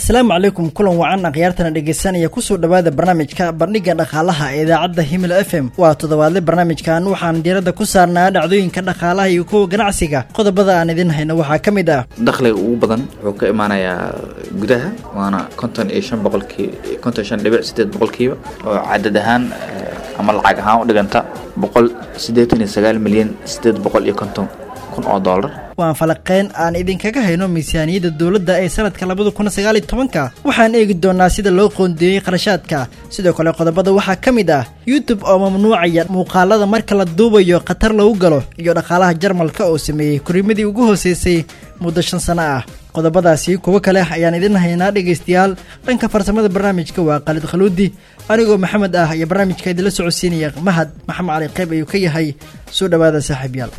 asalaamu calaykum kulan wacan akhyaartana dhegeysanaya kusoo dhowaada barnaamijka bandhiga dhaqaalaha ee idaacadda himilo f m waa toddobaadle barnaamijkan waxaan diiradda ku saarnaa dhacdooyinka dhaqaalaha iyo kuwa ganacsiga qodobada aan idin hayno waxaa ka mid ah dakhliga ugu badan wuxuu ka imaanayaa gudaha waana konton iyo shan boqolkii konton shan dhibic sideed boqolkiiba oo cadad ahaan ama lacag ahaan u dhiganta boqol siddeetan iyo sagaal milyan sideed boqol iyo konton kun oo doolar waan falaqeyn aan idinkaga hayno miisaaniyadda dowladda ee sanadka labada kun sagaal iyo tobanka waxaan eegi doonaa sida loo qoondeeyey kharashaadka sidoo kale qodobada waxaa ka mid ah youtube oo mamnuucaya muuqaalada marka la duubayo khatar lagu galo iyo dhaqaalaha jarmalka oo sameeyey kurimadii ugu hooseysay muddo shan sano ah qodobadaasi kuwo kale ayaan idin haynaa dhegaystayaal dhanka farsamada barnaamijka waa khaalid khaluudi anigoo maxamed ah iyo barnaamijka idinla socodsiinaya mahad maxamed cali qayb ayuu ka yahay soo dhowaada saaxiibyaal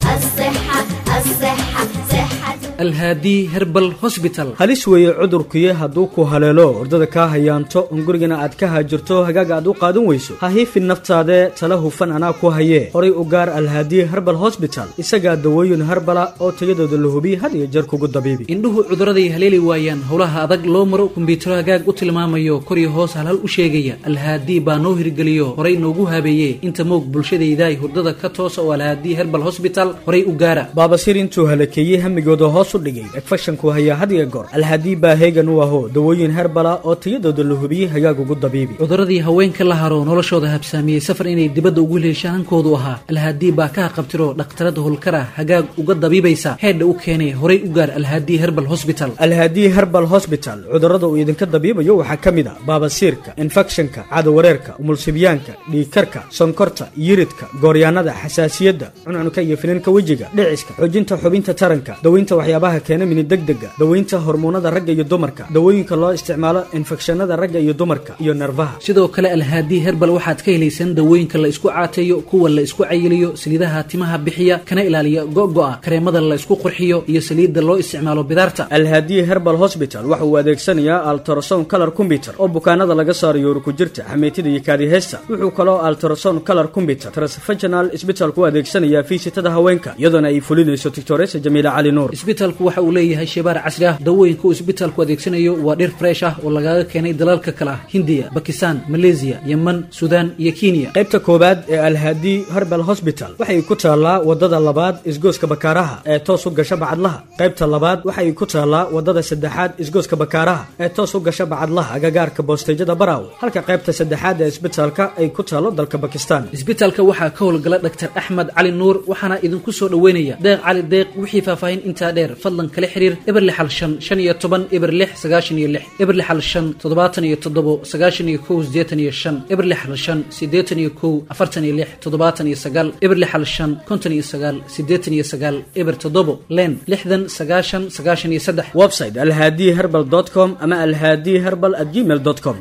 alhaadi herbal hosbital halis weeye cudurkuye hadduu ku haleelo ordada kaa hayaanto un gurigana aad ka haajirto hagaaga aad u qaadan weyso ha hiifin naftaadee tala hufan anaa ku hayee horay u gaar alhaadi herbal hosbital isagaa dawooyin herbala oo tayadooda la hubiye had iyo jeer kugu dabiibi indhuhu cuduraday haleeli waayaan howlaha adag loo maro kumbiyuutaro hagaag u tilmaamayo kor iyo hoos halhal u sheegaya alhaadi baa noo hirgeliyo horay noogu habeeye inta moog bulshadaydaay hurdada ka toosa oo alhaadi herbal hosbital horay u gaara baabasir intuu halakeeyey hamigooda hoos u dhigay egfashanku hayaa had iyo goor alhaadii baa heegan u aho dawooyin herbala oo tayadooda la hubiyey hagaag ugu dabiibi cuduradii haweenka la haro noloshooda habsaamiyey safar inay dibadda ugu heleeshaan hankoodu ahaa alhaadii baa ka haqabtiro dhakhtarada holkara hagaag uga dabiibaysa heedha u keenay horay u gaar alhaadii herbal hosbital alhaadii herbal hosbital cudurrada uu idinka dabiibayo waxaa ka mid a baabasiirka infekshanka cadawareerka umulsibyaanka dhiigkarka sonkorta yiridka gooryaanada xasaasiyadda cuncunka iyo finanka wejiga dhiciska xoojinta xubinta taranka daweynta waxyaabaha keena mini degdega daweynta hormoonada ragga iyo dumarka dawooyinka loo isticmaalo infekshanada ragga iyo dumarka iyo nerfaha sidoo kale alhaadii herbal waxaad ka helaysaan dawooyinka la isku caateeyo kuwa la isku cayiliyo saliidaha timaha bixiya kana ilaaliya go'go'a kareemada la isku qurxiyo iyo saliidda loo isticmaalo bidaarta alhaadiyi herbal hosbital waxa uu adeegsanayaa altrason color combyuter oo bukaanada laga saarayo urukujirta xameytida iyo kaadiheysta wuxuu kaloo altrason color combyuter transfaginal isbitalku u adeegsanayaa fiisitada haweenka iyadoona ay fulinayso tictoresa jamiila cali nuur isbitalku waxa uu leeyahay shebaar casri ah dawooyinka uu isbitaalku adeegsanayo waa dhir fresh ah oo lagaga keenay dalalka kale ah hindiya bakistan maleesiya yeman suudaan iyo kenya qaybta koowaad ee alhaadi herbal hosbital waxay ku taallaa wadada labaad isgooska bakaaraha ee toos u gasha bacadlaha qaybta labaad waxay ku taallaa wadada saddexaad isgooska bakaaraha ee toos u gasha bacadlaha agagaarka boosteyjada baraaw halka qaybta saddexaad ee isbitaalka ay ku taallo dalka bakistan isbitaalka waxaa ka howlgala dhaktar axmed cali nuur waxaana idinku soo dhoweynaya deeq cali deeq wixii faahfaahin intaa dheer fadlan kala xiriir eber lixal shan shan iyo toban eber lix sagaashan iyo lix eber lixal shan toddobaatan iyo toddobo sagaashan iyo kow siddeetan iyo shan eber lixal shan siddeetan iyo kow afartan iyo lix toddobaatan iyo sagaal eber lixal shan konton iyo sagaal siddeetan iyo sagaal eber toddobo len lixdan sagaashan sagaashan iyo saddex website alhaadi herbal dot com ama alhaadi herbal at gmail dot com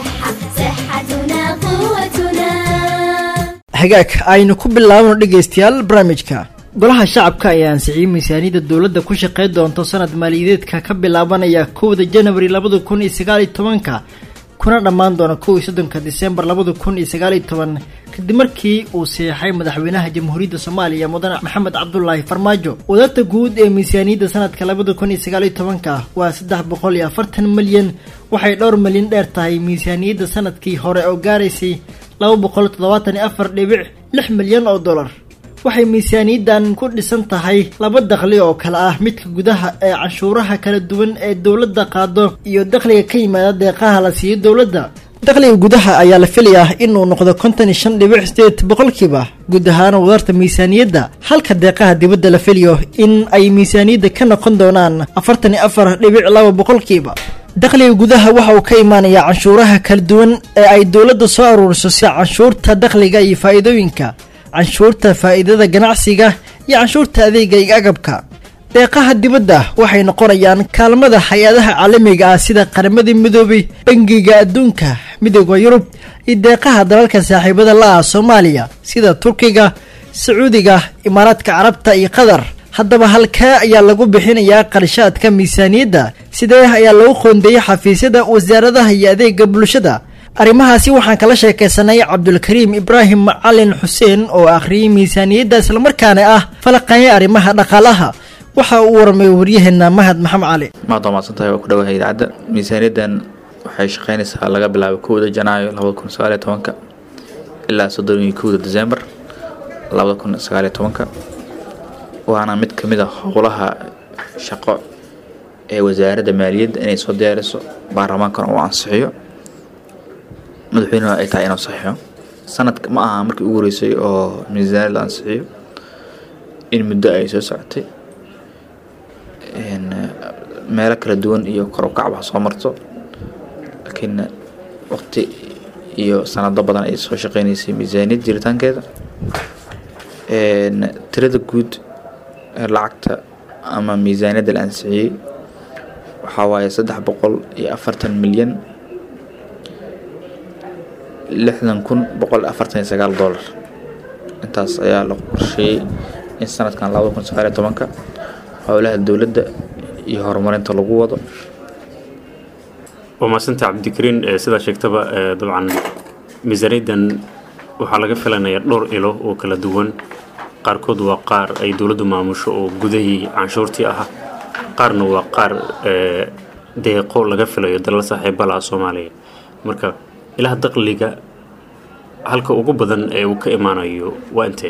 hagaag aynu ku bilaabano dhegaystayaal barnaamijka golaha shacabka ayaa ansixiyey miisaaniyadda dowladda ku shaqey doonto sanad maaliyadeedka ka bilaabanaya kowda janawari labada kun iyo sagaaliyo tobanka kuna dhammaan doona kow iyo soddonka disembar labada kun iyo sagaaliyo toban kadib markii uu seexay madaxweynaha jamhuuriyadda soomaaliya mudane maxamed cabdulaahi farmaajo wadaadta guud ee miisaaniyadda sanadka labada kun iyo sagaaliyo tobanka waa saddex boqol iyo afartan milyan waxay dhowr milyan dheer tahay miisaaniyadda sanadkii hore oo gaaraysay laba boqol toddobaatan iyo afar dhibic lix milyan oo dollar waxay miisaaniyaddan ku dhisan tahay laba dakhli oo kale ah midka gudaha ee canshuuraha kala duwan ee dowladda qaado iyo dakhliga ka yimaada deeqaha la siiyo dowladda dakhliga gudaha ayaa la filayaa inuu noqdo konton iyo shan dhibic sideed boqolkiiba guud ahaan wadarta miisaaniyadda halka deeqaha dibadda la filayo in ay miisaaniyadda ka noqon doonaan afartan iyo afar dhibic laba boqolkiiba dakhliga gudaha waxa uu ka imaanayaa canshuuraha kala duwan ee ay dowladda soo aruuriso si canshuurta dakhliga iyo faa'iidooyinka canshuurta faa'iidada ganacsiga iyo canshuurta adeega iyo agabka deeqaha dibadda waxay noqonayaan kaalmada hay-adaha caalamiga ah sida qaramada midoobay bangiga adduunka midooda yurub iyo deeqaha dalalka saaxiibada la-ah soomaaliya sida turkiga sacuudiga imaaraadka carabta iyo qatar haddaba halkee ayaa lagu bixinayaa qarshaadka miisaaniyadda sidee ayaa lagu qoondeeyey xafiisyada wasaaradaha iyo adeega bulshada arrimahaasi waxaan kala sheekaysanay cabdulkariim ibraahim macalin xuseen oo akhriyey miisaaniyadda islamarkaana ah falaqanya arrimaha dhaqaalaha waxa uu waramay waryaheena mahad maxamed cali maad waa mahadsantahay waa ku dhawahay idaacadda miisaaniyaddan waxay shaqeynaysaa laga bilaabo kowda janaayo labada kun sagaaliyo tobanka ilaa soddon iyo kowda desembar labada kun sagaaliyo tobanka waana mid ka mid a howlaha shaqo ee wasaaradda maaliyadda inay soo diyaariso baarlamaankana uu ansixiyo madaxweynena ay tahay inuu saxiixo sanadka ma aha markii ugu horeysay oo miisaaniyad la ansixiyo in muddo ay soo socotay meelo kala duwan iyo kor u kacba soo marto laakiin waqti iyo sanado badan ay soo shaqeynaysay miisaaniyad jiritaankeeda tirada guud ee lacagta ama miisaaniyadda la ansixiyey waxaa waaye saddex boqol iyo afartan milyan lixdan kun boqol afartan iyo sagaal dollar intaas ayaa la qorsheeyey in sanadkan labada kun sagaal iyo tobanka howlaha dowladda iyo horumarinta lagu wado waa mahadsanta cabdikariin sidaa sheegtaba dabcan miisaaniyaddan waxaa laga filanayaa dhowr ilo oo kala duwan qaarkood waa qaar ay dowladdu maamusho oo gudahii canshuurtii ah qaarna waa qaar deeqo laga filayo dalal saaxiibalaha soomaaliya marka ilaha daqliga halka ugu badan ee uu ka imaanayo waa intee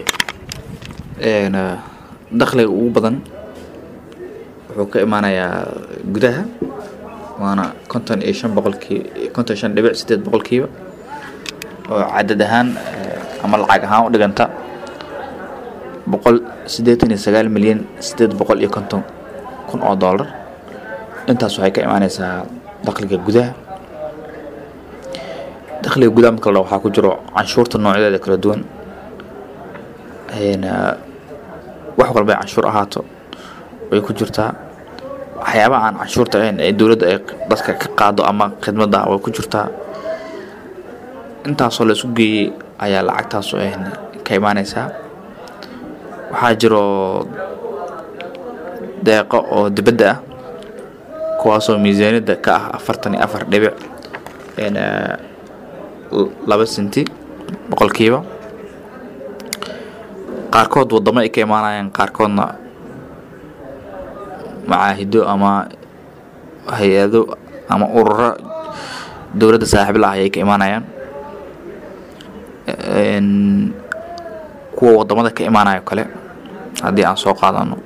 dakhliga ugu badan wuxuu ka imaanayaa gudaha waana konton iyo shan boqolkii konton shan dhibic sideed boqolkiiba oo cadad ahaan ama lacag ahaan u dhiganta boqol siddeetan iyo sagaal milyan sideed boqol iyo konton kun oo dollar intaas waxay ka imaaneysaa dakhliga gudaha dakhliga gudaha marka la waxaa ku jiro canshuurta noocyadeeda kala duwan wax walba ay canshuur ahaato way ku jirtaa waxyaabaha aan canshuurta ahayn ee dowladda ay dadka ka qaado ama khidmadda way ku jirtaa intaasoo la isku geeyey ayaa lacagtaasu ka imaaneysaa waxaa jiro deeqo oo dibadda ah kuwaasoo miisaaniyadda ka ah afartan iyo afar dhibic laba senti boqolkiiba qaarkood wadamo ay ka imaanayaan qaarkoodna macaahido ama hay-ado ama ururo dowladda saaxiib la ah ayay ka imaanayaan kuwa wadamada ka imaanayo kale haddii aan soo qaadano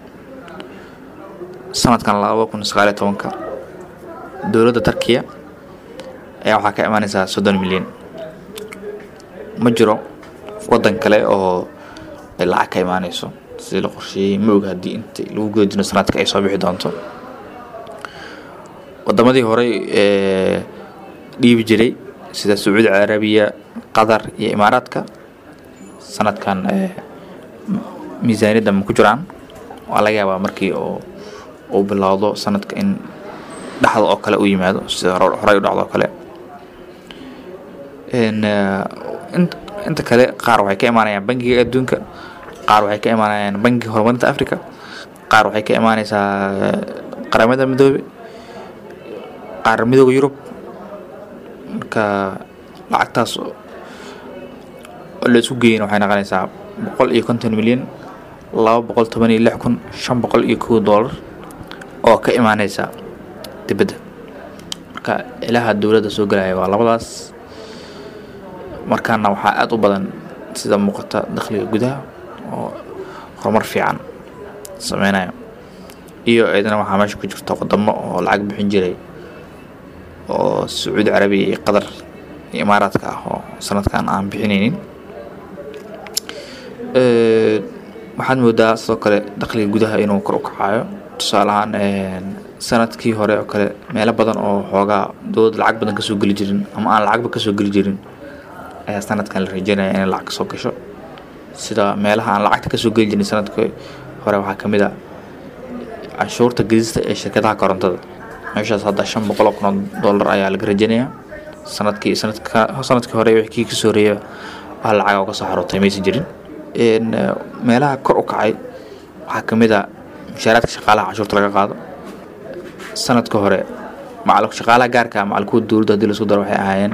sanadkan laba kun sagaaliyo tobanka dowladda turkiya ayaa waxaa ka imaaneysaa soddon milyan ma jiro waddan kale oo ay lacag ka imaaneyso sidii la qorsheeyey ma og haddii inta lagu guda jiro sanadka ay soo bixi doonto wadamadii horey ee dhiibi jiray sida sacuudi carabiya qatar iyo imaaraadka sanadkan miisaaniyadda ma ku jiraan waa laga yaabaa markii oo uu bilowdo sanadka in dhexda oo kale u yimaado sida horey u dhacdo oo kale inta kale qaar waxay ka imaanayaan bangiga adduunka qaar waxay ka imaanayaan bangiga horumarinta africa qaar waxay ka imaaneysaa qaramada midoobe qaar midooda yurub marka lacagtaas oo la isku geeyana waxay noqonaysaa boqol iyo konton milyan laba boqol toban iyo lix kun shan boqol iyo kow dollar oo ka imaaneysa dibadda marka ilaha dowladda soo gelaya waa labadaas markaana waxaa aada u badan sida muuqata dakhliga gudaha oo horumar fiican sameynayo iyo eedana waxaa meesha ku jirta wadamo oo lacag bixin jiray oo sacuudi carabiya iyo qatar iyo imaaraadka ah oo sanadkan aan bixineynin waxaad moodaa sidoo kale dakhliga gudaha inuu kor u kacayo tusaale ahaan sanadkii hore oo kale meelo badan oo xoogaa dowladda lacag badan kasoo geli jirin ama aan lacagba kasoo geli jirin ayaa sanadkan la rajeynaya inay lacag kasoo gasho sida meelaha aan lacagta kasoo geli jirin sanadkii hore waxaa ka mid a canshuurta gedista ee shirkadaha korontada meeshaas hadda shan boqol oo kun oo dollar ayaa laga rajeynayaa sanadkii sanadka sanadkii hore wixii kii kasoo horeeya wax lacag oo kasoo xarootay maysan jirin meelaha kor u kacay waxaa ka mid a mushaaraadka shaqaalaha canshuurta laga qaado sanadka hore macal shaqaalaha gaarka macal kuwa dowladda hadii lasku daro waxay ahaayeen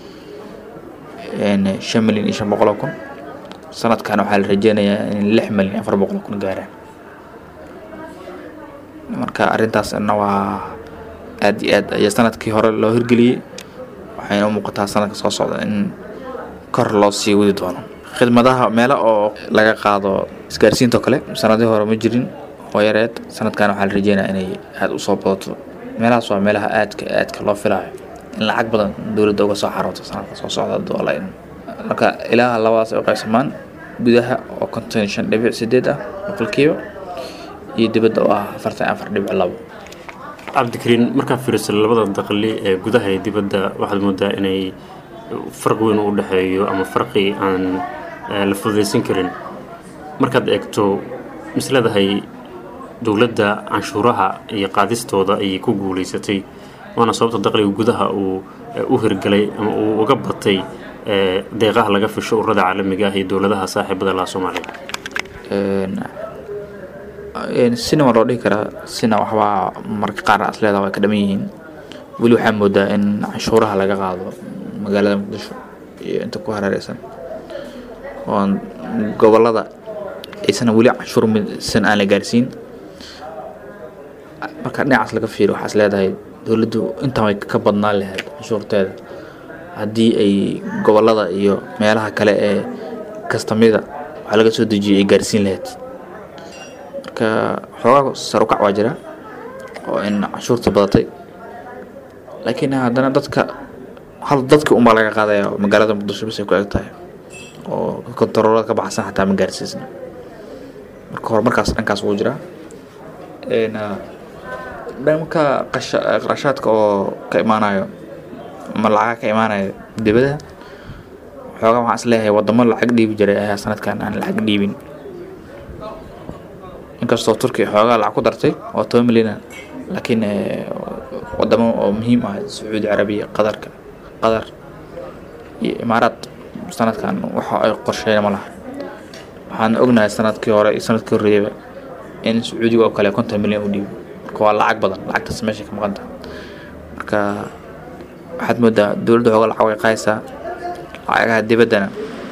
shan milyan iyo shan boqol oo kun sanadkan waxaa la rajeynayaa in lix milyan afar boqol oo kun gaaraan marka arrintaasna waa aad iyo aad ayaa sanadkii hore loo hirgeliyey waxayna u muuqataa sanadka soo socda in kor loo sii wadi doono khidmadaha meelo oo laga qaado isgaarsiinta oo kale sanadihii hore ma jirin oo yareed sanadkan waxaa la rajeynaya inay aada u soo badato meelahaas waa meelaha aadka aadka loo filayo in lacag badan dowladda uga soo xarooto sanadka soo socda doola in marka ilaaha labadaas ay u qaybsamaan gudaha oo konton iyo shan dhibic sideed ah boqolkiiba iyo dibadda oo ah afartan afar dhibic labo cabdikariin markaa fiiriso labada daqli ee gudaha iyo dibadda waxaad moodaa inay farq weyn u dhexeeyo ama farqi aan la fududaysan karin markaad eegto misleedahay dowladda canshuuraha iyo qaadistooda ayay ku guulaysatay waana sababta daqliga gudaha uu u hirgalay ama uu uga batay deeqaha laga fisho ururada caalamiga ah iyo dowladaha saaxiibada laha soomaaliya sina waa loo dhihi karaa sina waxbaa marka qaar as leedaha way ka dhaman yihiin weli waxaa moodaa in canshuuraha laga qaado magaalada muqdisho iyo inta ku hareereysan oo gobolada aysan weli canshuur midsan aan la gaarsiin marka dhinacaas laga fiiriyo waxaas leedahay dowladdu intaan way ka badnaan lahayd canshuurteeda haddii ay gobolada iyo meelaha kale ee kastamida waxaa laga soo dejiyay ay gaarsiin lahayd marka xoogaa sar u kac waa jira oo in canshuurta badatay laakiin haddana dadka hal dadka unbaa laga qaadaya magaalada muqdisho bas ay ku eg tahay oo kontaroolada ka baxsan xataa ma gaarsiisna marka horumarkaas dhankaas wuu jiraa dhanka qarashaadka oo ka imaanayo ama lacaga ka imaanayo dibadaha xoogaa waxaan is leeyahay wadamo lacag dhiibi jiray ayaa sanadkan aan lacag dhiibin inkastoo turkiya xoogaa lacag ku dartay oo toban milyan laakiin wadamo oo muhiim ah sacuudi carabiya qadarka qatar iyo imaaraad sanadkan waxa ay qorsheeyeen ma laha waxaan ognahay sanadkii hore iyo sanadkii horreeyaba in sacuudiga oo kale konton milyan u dhiibo marka waa lacag badan lacagtaas meesha ka maqanta marka waxaad moodaa dowladda xooga lacag way qaaysaa lacagaha dibaddana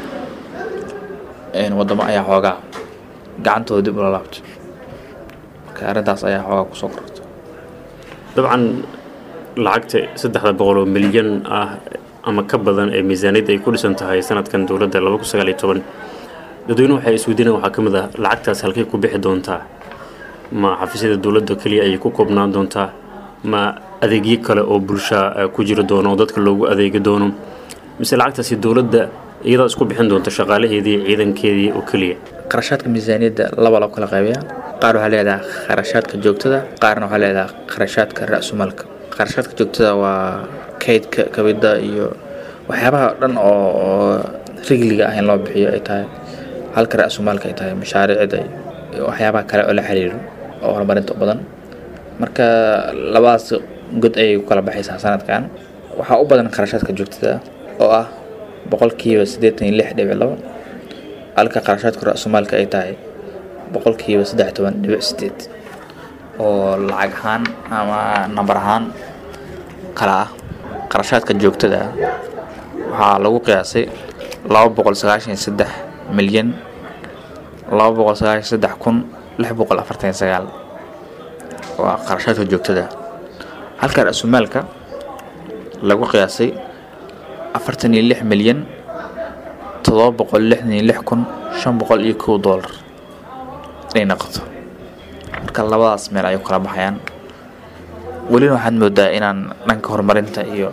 wadamo ayaa xoogaa gacantooda dib ula laabto marka arrintaas ayaa xoogaa kusoo kororta dabcan lacagta saddexda boqol oo milyan ah ama ka badan ee miisaaniyadda ay ku dhisan tahay sanadkan dowladda laba kun sagaal iyo toban dadweynuhu waxay isweydiinayaan waxaa ka mid ah lacagtaas halkay ku bixi doontaa ma xafiisyada dowladda keliya ayay ku koobnaan doontaa ma adeegyo kale oo bulsha ku jiri doono oo dadka loogu adeegi doono mise lacagtaasi dowladda iyadaa isku bixin doonta shaqaalaheedii ciidankeedii oo keliya qarashaadka miisaaniyadda laba loo kala qaybiyaa qaar waxaa leedaha kharashaadka joogtada qaarna waxaa leedaha kharashaadka ra-sumalka kharashaadka joogtada waa kaydka kabida iyo waxyaabaha dhan oo rigliga ah in loo bixiyo ay tahay halka ra-sumaalka ay tahay mashaariicda iyo waxyaabaha kale oo la xiriiro oo horumarinta u badan marka labadaas god ayay ku kala baxaysaa sanadkan waxaa u badan kharashaadka joogtada oo ah boqolkiiba siddeetan iyo lix dhibic labo halka kharashaadka ra-sumaalka ay tahay boqolkiiba saddex toban dhibic sideed oo lacag ahaan ama nambar ahaan kala ah qarashaadka joogtada ah waxaa lagu qiyaasay laba boqol sagaashan iyo saddex milyan laba boqol sagaashan saddex kun lix boqol afartan iyo sagaal waa qarashaadka joogtada halka ra-sumaalka lagu qiyaasay afartan iyo lix milyan todoba boqol lixdan iyo lix kun shan boqol iyo kow doolar inay noqoto marka labadaas meel ayay kala baxayaan welina waxaad moodaa inaan dhanka horumarinta iyo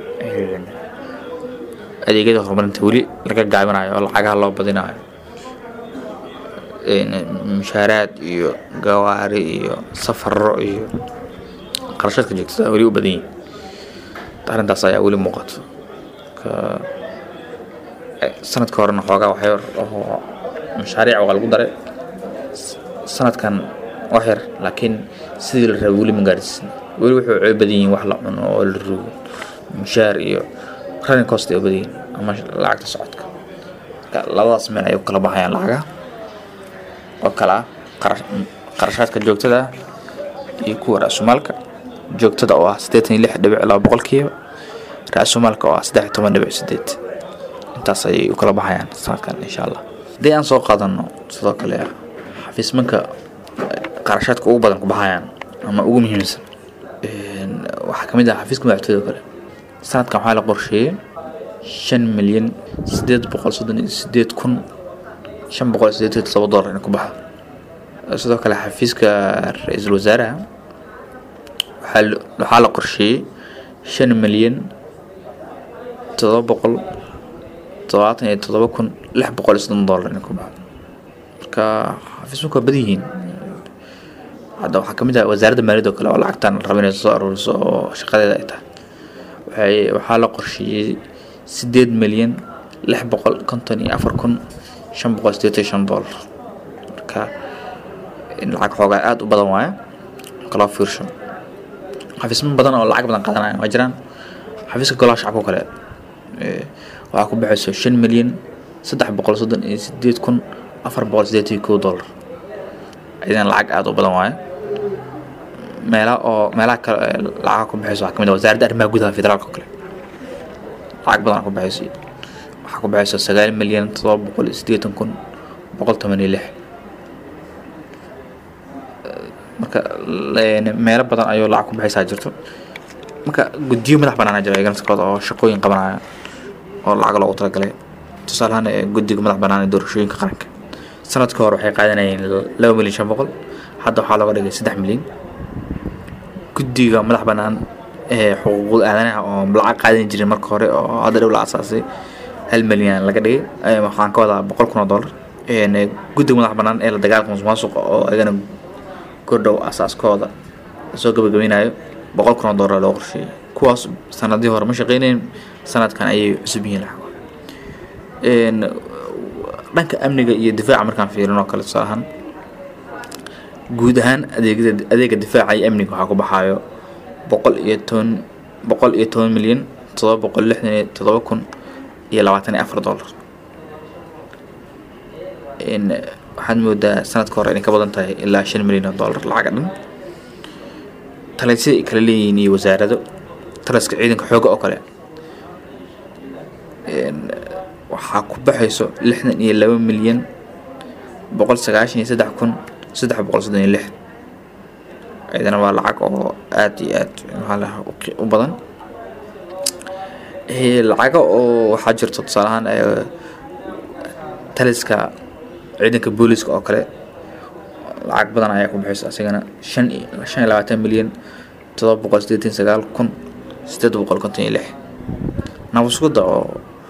adeegyada horumarinta weli laga gaabinayo oo lacagaha loo badinayo mushaaraad iyo gawaari iyo safaro iyo qarashaadka joogtada weli u badan yihin arrintaas ayaa weli muuqato sanadka horena xoogaa waxyar oo mashaariic waa lagu daray sanadkan wax yar laakiin sidii la rabay weli ma gaarsiisna weli wuxuu coo badan yihiin wax la cuno oo la rugo mushaar iyo running cost ay u badan yihiin ama lacagta socodka marka labadaas meel ayay u kala baxayaan lacagaha oo kale ah qarashaadka joogtada ah iyo kuwa ra-sumaalka joogtada oo ah siddeetan iyo lix dhibic laba boqolkiiba ra-sumaalka oo ah saddex iyo toban dhibic sideed intaas ayay u kala baxayaan sanadkan insha allah haddii aan soo qaadano sidoo kale xafiismanka qarashaadka ugu badan ku baxayaan ama ugu muhiimsan waxaa kamid ah xafiiska madaxtooyada kale sanadkan waxaa la qorsheeyey shan milyan sideed boqol soddon iyo sideed kun shan boqol iyo sideed iyo todoba dollar in ku baxa sidoo kale xafiiska ra-iisul wasaaraha waxaa waxaa la qorsheeyey shan milyan todoba boqol todobaatan iyo todoba kun lix boqol iyo soddon dollar in ku baxa marka xafiisku waa badan yihiin hadda waxaa kamid ah wasaaradda maaliyadda oo kale oo lacagtan raba inay soo aruuriso oo shaqadeeda ay tahay waxay waxaa la qorsheeyey sideed milyan lix boqol konton iyo afar kun shan boqol sideetan iyo shan dollar marka in lacag xoogaa aada u badan waaye kaloo fiirsho xafiismo badan oo lacag badan qaadanaya waa jiraan xafiiska golaha shacabka oo kale waxaa ku baxayso shan milyan saddex boqol soddon iyo sideed kun afar boqol sideetan iyo kow dollar idan lacag aada u badan waaye meela oo meelaha kale lacagaha ku baxayso waxaa kamid ah wasaaradda arrimaha gudaha federaalka oo kale lacag badan ku baxayso waxaa ku baxayso sagaal milyan todoba boqol iyo siddeetan kun boqol toban iyo lix marka meelo badan ayuu lacag ku baxaysaa jirto marka guddiyo madax banaana jira ganacsikooda oo shaqooyin qabanaya oo lacag loogu talagalay tusaale ahaan guddiga madax banaan ee doorashooyinka qaranka sanadka hore waxay qaadanayeen laba milyan shan boqol hadda waxaa looga dhigay saddex milyan guddiga madax banaan ee xuquuqul aadanaha oo lacag qaadan jirin marka hore oo hadda dhow la asaasay hal milyan laga dhigay waxaan ka wadaa boqol kun oo dollar guddiga madax banaan ee la dagaalka musuqmaasuqa oo ayagana kordhow asaaskooda soo gabagabeynayo boqol kun oo dollar loo qorsheeyay kuwaas sanadii hore ma shaqeynayn sanadkan ayay cusub yihiin lacag dhanka amniga iyo difaaca markaan fiirin oo kale tusaale ahaan guud ahaan adeegyada adeega difaaca iyo amniga waxaa ku baxaayo boqol iyo toban boqol iyo toban milyan todoba boqol lixdan iyo todoba kun iyo labaatan iyo afar dollar waxaad moodaa sanadka hore inay ka badan tahay ilaa shan milyan oo dollar lacaga dhan talisyada ay kala leeyihiin iyo wasaarado taliska ciidanka xoogga oo kale waxaa ku baxayso lixdan iyo laba milyan boqol sagaashan iyo saddex kun saddex boqol soddon iyo lix iyadana waa lacag oo aada iyo aad maxaa u badan lacaga oo waxaa jirto tusaale ahaan taliska ciidanka booliska oo kale lacag badan ayaa ku baxayso asigana shan shan iyo labaatan milyan todoba boqol sideetan sagaal kun sideed boqol konton iyo lix nabaskuda oo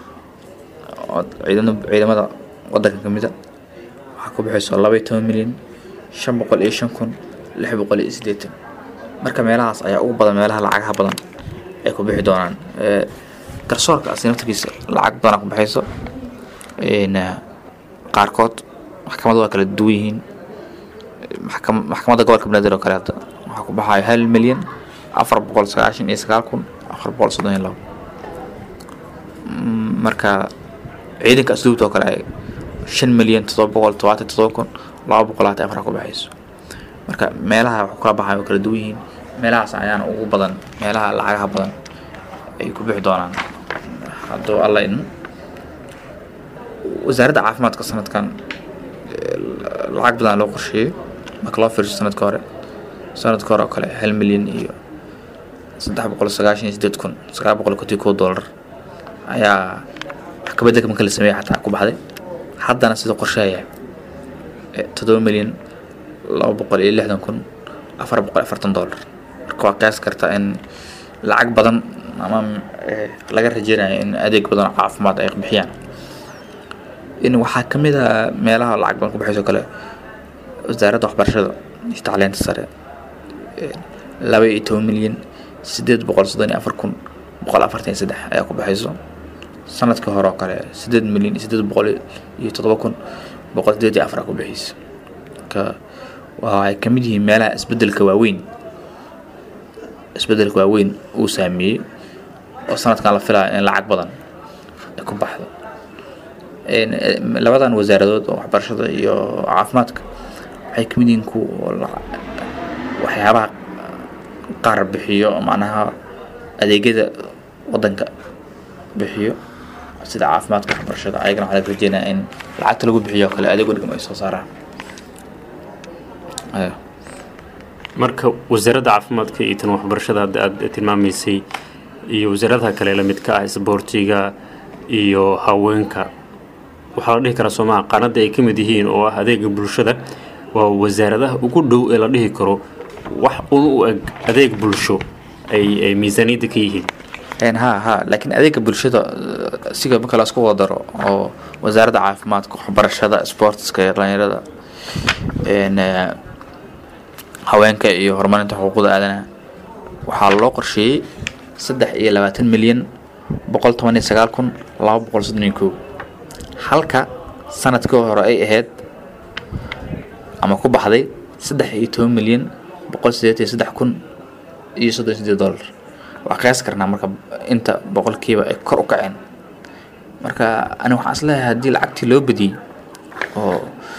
ciidamada wadanka kamida waxaa ku baxayso laba iyo toban milyan shan boqol iyo shan kun lix boqol iyo sideetan marka meelahaas ayaa ugu badan meelaha lacagaha badan ay ku bixi doonaan garsoorka asi naftarkiisa lacag badan ku baxayso qaarkood maxkamada waa kala duwan yihiin maxkamadda gobolka banaadir oo kale hadda waxaa ku baxayo hal milyan afar boqol sagaashan iyo sagaal kun afar boqol soddon iyo labo marka ciidanka asluubta oo kale shan milyan todoba boqol todobaatan todoba kun laba boqol labaatan afar ku baxayso marka meelaha wax kala baxayo oo kala duwan yihiin meelahaas ayaana ugu badan meelaha lacagaha badan ay ku bixi doonaan hadduu alla idmo wasaaradda caafimaadka sanadkan lacag badan loo qorsheeyey marka loo fiirso sanadka hore sanadka hore oo kale hal milyan iyo saddex boqol sagaashan iyo sideed kun sagaal boqol konton kow dollar ayaa wax kabeddelka marka la sameeyay xataa ku baxday haddana sida qorsheaya toddoba milyan laba boqol iyo lixdan kun afar boqol afartan dollar marka waa qiyaas kartaa in lacag badan ama laga rajeynayo in adeeg badan oo caafimaad ay bixiyaan in waxaa ka mid a meelaha lacag badan ku baxayso kale wasaaradda waxbarashada iyo tacliinta sare laba iyo toban milyan sideed boqol soddon iyo afar kun boqol afartan iyo saddex ayaa ku baxayso sanadka hore oo kale sideed milyan iyo sideed boqol iyo toddoba kun boqol sideed iyo afar aa ku bixayso marka waxay ka mid yihiin meelaha isbedelka waaweyn isbedelka waaweyn uu saameeyey oo sanadkan la filaya in lacag badan ay ku baxdo labadan wasaaradood oo waxbarashada iyo caafimaadka waxay kamid yihiin ku waxyaabaha qaar bixiyo macnaha adeegyada wadanka bixiyo sida caafimaadka waxbarashada ayagana waxaa laga rajeynaya in lacagta lagu bixiyo kale adeeg wadhigam ay soo saaraan marka wasaaradda caafimaadka iyo tan waxbarashada hadda aada tilmaamaysay iyo wasaaradaha kale la midka ah isboortiga iyo haweenka waxaa la dhihi karaa soomaha qaanada ay ka mid yihiin oo ah adeega bulshada waa wasaaradaha ugu dhow ee la dhihi karo wax un u eg adeeg bulsho ay ay miisaaniyadda ka yihiin ha ha laakiin adeega bulshada siga marka la isku wada daro oo wasaaradda caafimaadka waxbarashada sportska iyo dhalinyarada haweenka iyo horumarinta xuquuqda aadanaha waxaa loo qorsheeyey saddex iyo labaatan milyan boqol toban iyo sagaal kun laba boqol soddon iyo kow halka sanadkii hore ay ahayd ama ku baxday saddex iyo toban milyan boqol sideed iyo saddex kun iyo soddon sideed dollar waa qiyaasi karnaa marka inta boqolkiiba ay kor u kaceen marka ani waxaan isleeyahay haddii lacagtii loo badiyey oo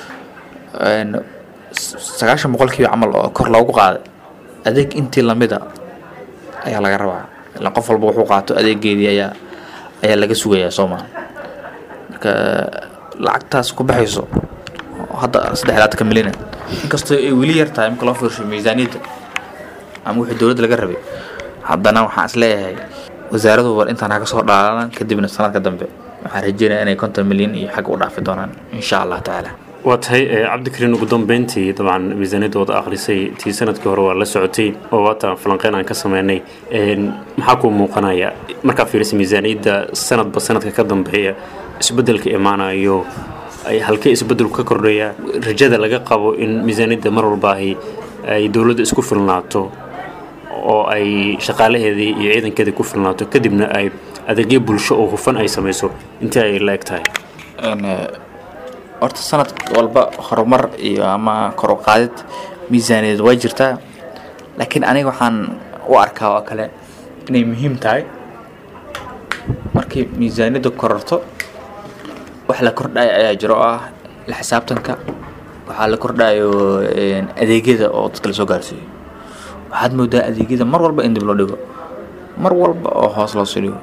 sagaashan boqolkiiba camal oo kor loogu qaaday adeeg intii lamida ayaa laga rabaa ilaan qof walba wuxuu qaato adeegeedii ayaa ayaa laga sugayaa soo maa marka lacagtaas ku baxayso hadda saddex laatanka milyan inkastoo ay weli yar tahay marka loo fiirsho miisaaniyadda ama wixii dowladda laga rabay haddana waxaan is leeyahay wasaaradu war intaan ha ka soo dhaalan kadibna sanadka dambe waxaan rajeynaya inay konton milyan iyo xagga u dhaafi doonaan insha allah tacaala waa tahay cabdikariin ugu dambeyntii dabcan miisaaniyadooda akhrisay tii sanadkii hore waa la socotay oo waata falanqeyn aan ka sameynay maxaa kuu muuqanaya markaa fiirisa miisaaniyadda sanadba sanadka ka dambeeya isbeddelka imaanayo ay halkee isbeddelku ka kordhaya rajada laga qabo in miisaaniyadda mar walbaahi ay dowladda isku filnaato oo ay shaqaalaheedii iyo ciidankeedii ku filnaato kadibna ay adeegyo bulsho oo hufan ay samayso intii ay la eg tahay horta sanad walba horumar iyo ama kor u qaadid miisaaniyaed way jirtaa laakiin aniga waxaan u arkaa oo kale inay muhiim tahay markii miisaaniyadda kororto wax la kordhayo ayaa jiro oo ah la xisaabtanka waxaa la kordhayo adeegyada oo dadka lasoo gaarsiiyo waxaad moodaa adeegyada mar walba in dib loo dhigo mar walba oo hoos loosoo dhigo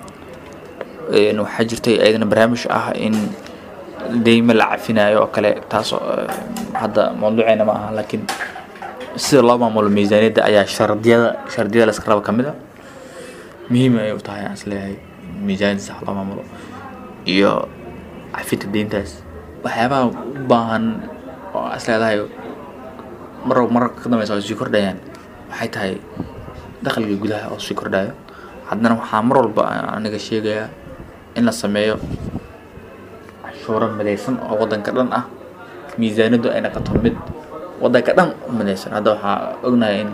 waxaa jirtay ayadana barnaamij ah in deyme la cafinayo oo kale taas hadda mawduuceena ma aha laakiin sida loo maamulo miisaaniyadda ayaa shardiyada shardiyada la iska raba ka mid a muhiim ay u tahay aan isleeyahay miisaaniyadda sax loo maamulo iyo cafinta deyntaas waxyaabaha u baahan oo aan isleedahay mar mararka ka dambeysa oo sii kordhayaan waxay tahay dakhliga gudaha oo sii kordhayo haddana waxaa mar walba aniga sheegayaa in la sameeyo cashuuro midaysan oo waddanka dhan ah miisaaniyaddu ay noqoto mid waddanka dhan u midaysan hadda waxaa ognahay in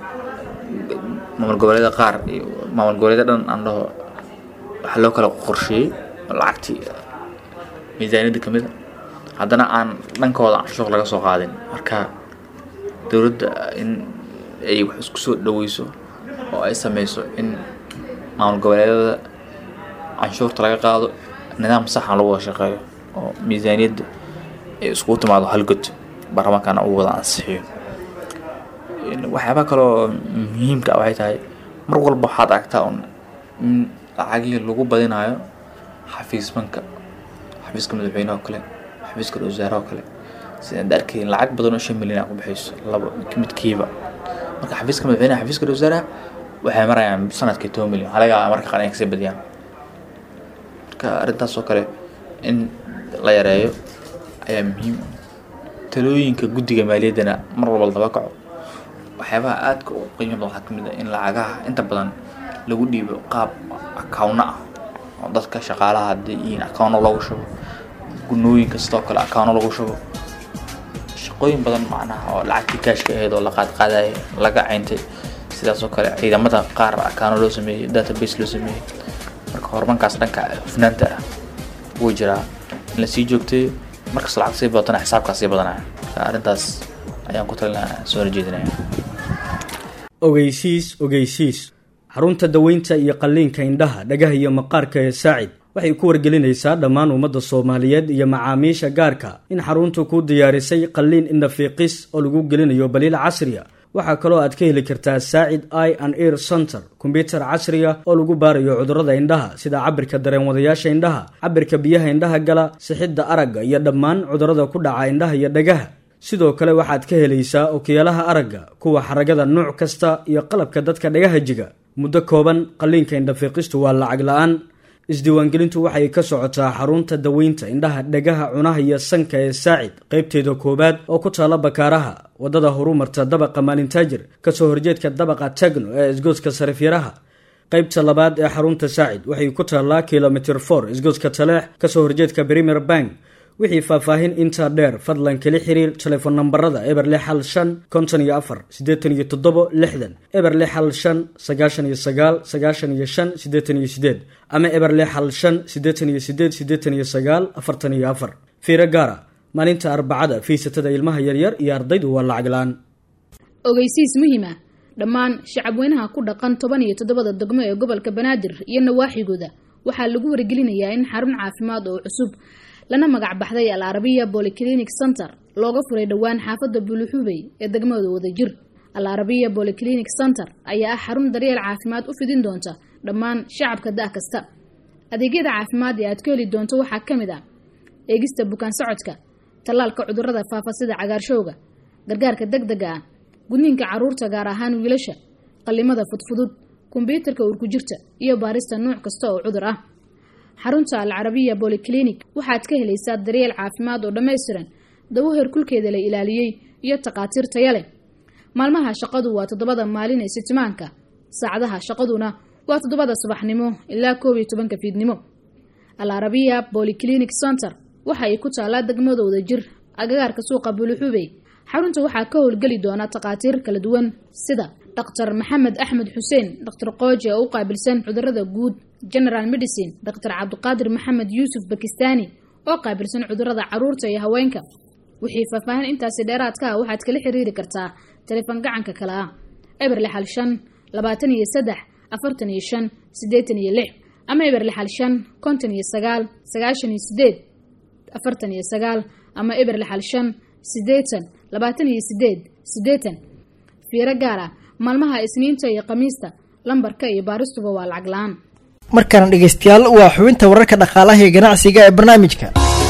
maamul goboleeda qaar iyo maamul goboleeda dhan aan dhaho waxaa loo kala qorsheeyey lacagtii miisaaniyadda ka mid a haddana aan dhankooda canshuur laga soo qaadin marka dowladda in ay wax isku soo dhaweyso oo ay sameyso in maamul goboleedada canshuurta laga qaado nidaam saxan lagu wada shaqeeyo oo miisaaniyadda ay iskugu timaado halgod baarlamaankana uu wada ansixiyo waxyaabaa kaleoo muhiimka ah waxay tahay mar walba waxaad aragtaa un in lacagihii lagu badinayo xafiisbanka xafiiska madaxweyneha oo kale xafiiska wasaare oo kale sidaan arkay lacag badan oo shan milyan a ku bixayso laba midkiiba marka xafiiska madaxweyneha xafiiska wasaaraha waxay marayaan sanadkii toban milyan waxaa laga yaabaa marka qaar inay kasii badiyaan marka arrintaas oo kale in la yareeyo ayaa muhiim talooyinka guddiga maaliyaddana mar walba la daba kaco waxyaabaha aadka u qiimo badan waxaa kamid ah in lacagaha inta badan lagu dhiibo qaab akawno ah oo dadka shaqaalaha haddii yihiin akawno loogu shubo gunooyinka sidoo kale akawno lagu shubo shaqooyin badan macnaha oo lacagtii kaashka ahayd oo la qaadqaadaya laga cayntay sidaas oo kale ciidamada qaar akawno loo sameeyey database loo sameeyey marka horumarkaas dhanka hufnaanta ah wuu jiraa in lasii joogtay markas lacag sii badatana xisaabkaas sii badanaya arrintaas ayaan ku talinaa soo horjeedinaya ogeysiis ogeysiis xarunta daweynta iyo qalliinka indhaha dhagaha iyo maqaarka ee saacid waxay ku wargelinaysaa dhammaan ummadda soomaaliyeed iyo macaamiisha gaarka in xaruntu ku diyaarisay qalliin indhafiiqis oo lagu gelinayo baliil casriya waxaa kaloo aad ka heli kartaa saacid i and ear center kombyutar casriga oo lagu baarayo cudurrada indhaha sida cabirka dareenwadayaasha indhaha cabirka biyaha indhaha gala sixidda aragga iyo dhammaan cudurrada ku dhaca indhaha iyo dhagaha sidoo kale waxaad ka helaysaa okiyaalaha aragga kuwa xaragada nooc kasta iyo qalabka dadka dhagaha jiga muddo kooban qalliinka indhafiiqistu waa lacag la-aan isdiiwaangelintu waxay ka socotaa xarunta daweynta indhaha dhagaha cunaha iyo sanka ee saacid qaybteeda koowaad oo ku taalla bakaaraha waddada horumarta dabaqa maalintaajir kasoo horjeedka dabaqa tagno ee isgooska sarifyaraha qaybta labaad ee xarunta saacid waxay ku taallaa kilomitr for isgooska taleex kasoo horjeedka premier bank wixii faahfaahin intaa dheer fadlan kala xiriir telefoon nambarada eber lix hal shan konton iyo afar siddeetan iyo toddobo lixdan eber lix hal shan sagaashan iyo sagaal sagaashan iyo shan siddeetan iyo sideed ama eber lix hal shan siddeetan iyo sideed siddeetan iyo sagaal afartan iyo afar fiiro gaara maalinta arbacada fiisatada ilmaha yaryar iyo ardaydu waa lacag la-aan ogeysiis muhiim ah dhammaan shacabweynaha ku dhaqan toban iyo toddobada degmo ee gobolka banaadir iyo nawaaxigooda waxaa lagu wargelinayaa in xarun caafimaad oo cusub lana magac baxday al arabiya bolyclinic center looga furay dhowaan xaafadda buluxubey ee degmada wadajir al arabiya bolyclinic center ayaa ah xarun daryeel caafimaad u fidin doonta dhammaan shacabka da' kasta adeegyada caafimaad ee aad ka heli doonto waxaa ka mid ah eegista bukaan socodka tallaalka cudurrada faafa sida cagaarshowga gargaarka deg dega ah gudniinka caruurta gaar ahaan wiilasha qallimada fudfudud kombyuutarka urkujirta iyo baarista nuuc kasta oo cudur ah xarunta al carabiya bolyclinic waxaad ka helaysaa daryeel caafimaad oo dhammaystiran dawo heerkulkeeda la ilaaliyey iyo takhaatiir taya leh maalmaha shaqadu waa toddobada maalin ee sitimaanka saacadaha shaqaduna waa toddobada subaxnimo ilaa koob iyo tobanka fiidnimo al arabiya bolyclinic center waxa ay ku taallaa degmadooda jir agagaarka suuqa buluxubey xarunta waxaa ka howlgeli doona takhaatiir kala duwan sida dhaktar maxamed axmed xuseen dhaktar qooji oo u qaabilsan cudurada guud general medicine dhaktar cabdiqaadir maxamed yuusuf bakistani oo qaabilsan cudurada caruurta iyo haweenka wixii faahfaahin intaasi dheeraadka ah waxaad kala xiriiri kartaa taleefan gacanka kale ah eber lixal shan labaatan iyo saddex afartan iyo shan siddeetan iyo lix ama eber lixal shan konton iyo sagaal sagaashan iyo sideed afartan iyo sagaal ama eber lixal shan siddeetan labaatan iyo sideed siddeetan fiiro gaar ah maalmaha isniinta iyo khamiista lambarka iyo baaristuba waa lacag la-aan markaana dhegeystayaal waa xubinta wararka dhaqaalaha iyo ganacsiga ee barnaamijka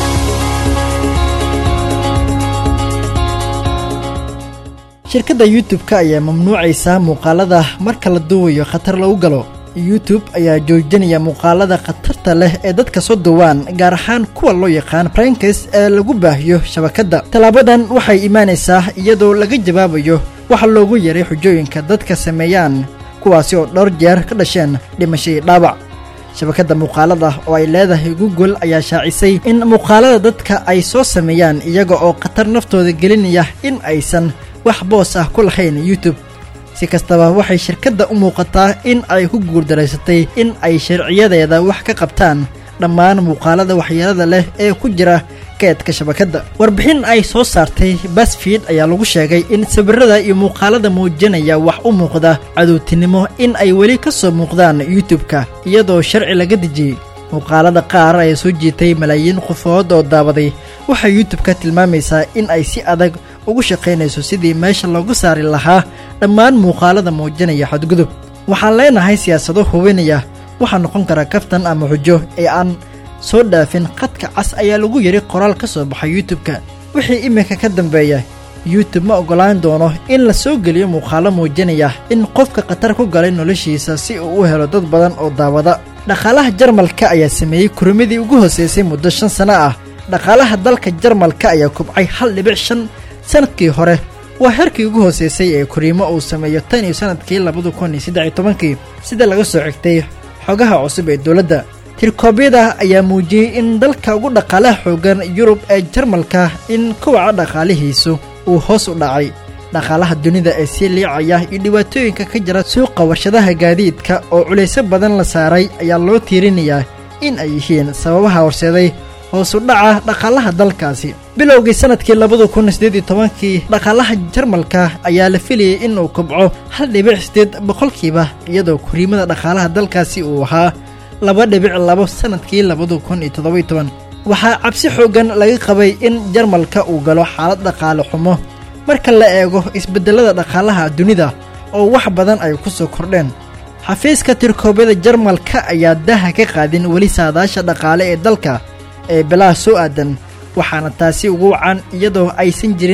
shirkadda youtube-ka ayaa mamnuucaysa muuqaalada marka la duubayo khatar lagu galo youtube ayaa joojinaya muuqaalada khatarta leh ee dadka soo duwaan gaar ahaan kuwa loo yaqaan brankes ee lagu baahiyo shabakadda tallaabadan waxay imaanaysaa iyadoo laga jawaabayo waxa loogu yaray xujooyinka dadka sameeyaan kuwaasi oo dhowr jeer ka dhasheen dhimashadii dhaawac shabakadda muuqaalada oo ay leedahay google ayaa shaacisay in muuqaalada dadka ay soo sameeyaan iyaga oo khatar naftooda gelinaya in aysan wax boos ah ku lahayn youtube si kastaba waxay shirkadda u muuqataa in ay ku guurdaraysatay in ay sharciyadeeda wax ka qabtaan dhammaan muuqaalada waxyeelada leh ee ku jira keedka shabakadda warbixin ay soo saartay basfiid ayaa lagu sheegay in sawirada iyo muuqaalada muujinaya wax u muuqda cadowtinimo in ay weli ka soo muuqdaan youtube-ka iyadoo sharci laga dejiyey muuqaalada qaar ee soo jiitay malaayiin qofood oo daawaday waxay youtube-ka tilmaamaysaa in ay si adag ugu shaqaynayso sidii meesha loogu saari lahaa dhammaan muuqaalada muujinaya xadgudub waxaan leenahay siyaasado hubinaya waxaa noqon kara kaftan ama xujo ee aan soo dhaafin khadka cas ayaa lagu yidhi qoraal ka soo baxay youtube-ka wixii iminka ka dambeeya youtube ma oggolaan doono in la soo geliyo muuqaalo muujinaya in qofka khatar ku galay noloshiisa si uu u helo dad badan oo daawada dhaqaalaha jarmalka ayaa sameeyey kurimadii ugu hooseysay muddo shan sano ah dhaqaalaha dalka jarmalka ayaa kubcay hal dhibic shan sanadkii hore waa heerkii ugu hooseysay ee kuriimo uu sameeyo tan iyo sanadkii labada kun iyo saddex iyo tobankii sida laga soo xigtay xogaha cusub ee dowladda tirkoobyada ayaa muujiyey in dalka ugu dhaqaalaha xoogan yurub ee jarmalka in kowaca dhaqaalihiisu uu hoos u dhacay dhaqaalaha dunida ee sii liicaya iyo dhibaatooyinka ka jira suuqa warshadaha gaadiidka oo culaysyo badan la saaray ayaa loo tiirinayaa in ay yihiin sababaha horseeday hoosu dhaca dhaqaalaha dalkaasi bilowgii sanadkii labada kun siddeed iyo tobankii dhaqaalaha jarmalka ayaa la filayay in uu kobco hal dhibic siddeed boqolkiiba iyadoo kuriimada dhaqaalaha dalkaasi uu ahaa laba dhibic labo sanadkii labada kun iyo toddobiyo toban waxaa cabsi xooggan laga qabay in jarmalka uu galo xaalad dhaqaale xumo marka la eego isbeddelada dhaqaalaha dunida oo wax badan ay ku soo kordheen xafiiska tirkoobyada jarmalka ayaa daha ka qaadin weli saadaasha dhaqaale ee dalka ee bilaha soo aadan waxaana taasi ugu wacan iyadoo aysan jirin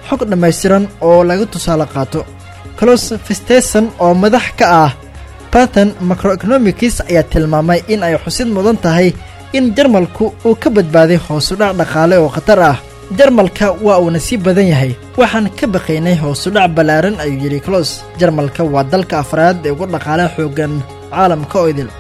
xog dhammaystiran oo laga tusaale qaato clos festeson oo madax ka ah barton macroeconomics ayaa tilmaamay in ay xusid mudan tahay in jarmalku uu ka badbaaday hoosudhac dhaqaale oo khatar ah jarmalka waa uuna sii badan yahay waxaan ka baqaynay hoosudhac ballaaran ayuu yidhi clos jarmalka waa dalka afraad ee ugu dhaqaale xooggan caalamka oo idil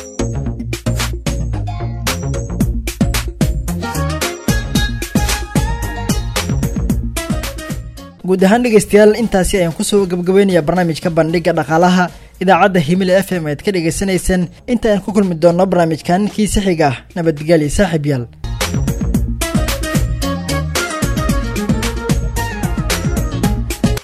guud ahaan dhegeystayaal intaasi ayaan kusoo gabagabaynayaa barnaamijka bandhiga dhaqaalaha idaacadda himile f m ead ka dhegaysanayseen inta aan ku kulmi doonno barnaamijkan kiisa xiga ah nabadgelya saaxiib yaal